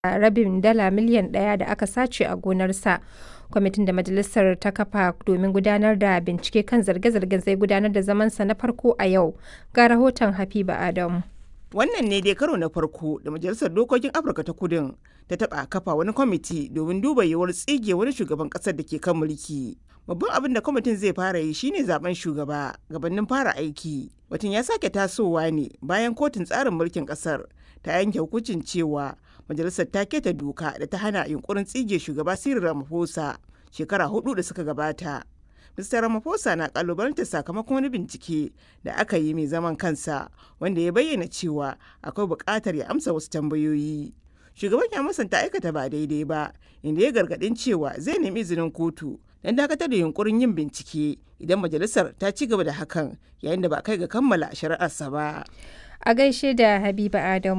rabin dala miliyan ɗaya da aka sace a gonarsa. Kwamitin da majalisar ta kafa domin gudanar da bincike kan zarge-zargen zai gudanar da zamansa na farko a yau. Ga rahoton Habiba Adamu. Wannan ne dai karo na farko da Majalisar Dokokin Afirka ta Kudin ta taɓa kafa wani kwamiti domin duba yiwuwar tsige wani shugaban ƙasar da ke kan mulki. Babban abin da kwamitin zai fara yi shine zaben shugaba gabanin fara aiki. Batun ya sake tasowa ne bayan kotun tsarin mulkin ƙasar ta yanke hukuncin cewa majalisar ta keta doka da ta hana yunkurin tsige shugaba Cyril Ramaphosa shekara hudu da suka gabata. Mr. Ramaphosa na kalubalantar sakamakon wani bincike da aka yi mai zaman kansa wanda ya bayyana cewa akwai buƙatar ya amsa wasu tambayoyi. Shugaban ya musanta aikata ba daidai ba, inda ya gargaɗin cewa zai nemi izinin kotu don dakatar da yunkurin yin bincike idan majalisar ta ci gaba da hakan yayin da ba kai ga kammala shari'arsa ba. A gaishe da Habiba Adamu.